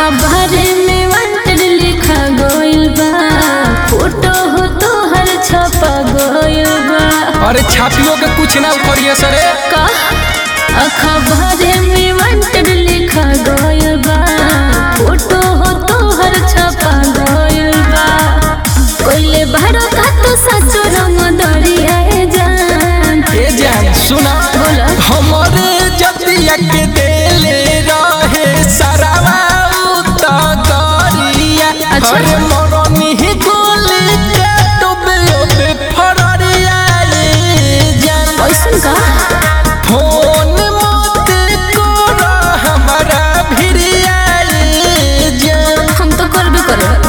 अखबारे में वांटेड लिखा गइल बा फोटो हो तोहर छपा गइल बा अरे छापियों के कुछ ना उखड़िए सरे का अखबारे में वांटेड लिखा गइल बा फोटो हो तोहर छपा गइल बा कोइले बारो का तो सचो रंग दरिया जान ए जान सुना बोला हमरे जतिया के देले रहे सरावा उत गरिया अच्छा। अरे मरनी ही गोली के डूबे ओबे फररिया ए जान ऐसन का फोन मत करो हमारा भिड़िया ए जान हम तो करबे करब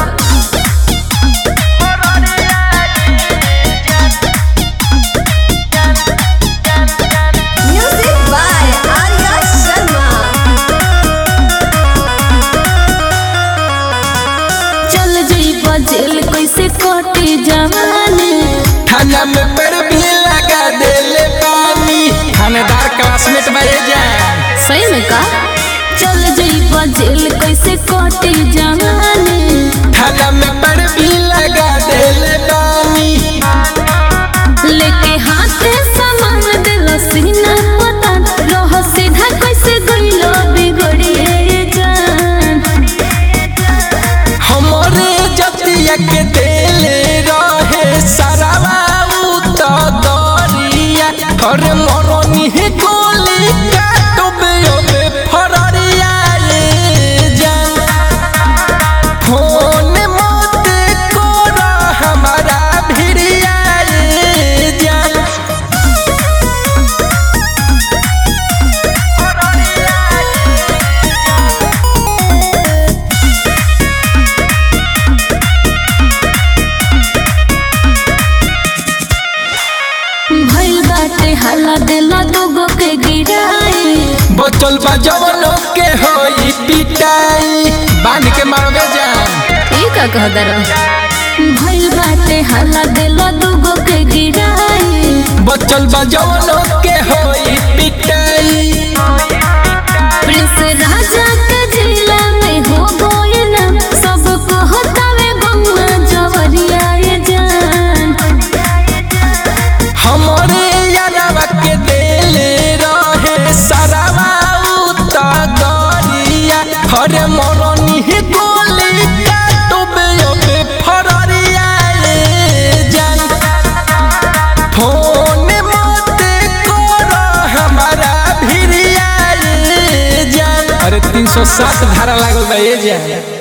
Music by Arya Sharma. चल जइबा जेल कैसे कटे जवानी थाना में पर भी लगा देले पानी थानेदार क्लासमेट में जान सही में का चल जइबा जेल कैसे कटे जवानी थाना में पर भी लगा देले पानी लेके हाथे सामान दिल सीना पता रह सीधा कैसे गइलो बिगड़िए जान हमरे जतिया के देले रहे सरावा उत गरिया अरे मरनी ही गोली काटबे ओबे फररिया ए जान फोन मत करो हमारा भिड़िया ए जान भइल बाटे हल्ला दिला दोगो के गिराई बचल बा जवनों के होई पिटाई बांध के मारबे जान ई का कह दर भइल बाटे हल्ला दिला दोगो के गिराई बचल बा जवनों के होई पिटाई प्रिंस राजा के जिला में हो गइल सबको हतावे गौवा जवरिया ये जान हमरे यारवा के देले रहे सरावा उत गरिया हरे मरनी ही गोली काटबे ओबे फररिया ए जान फोन मत करो हमारा भिड़िया ए जान अरे तीन सौ सात धारा लागल बा ए जान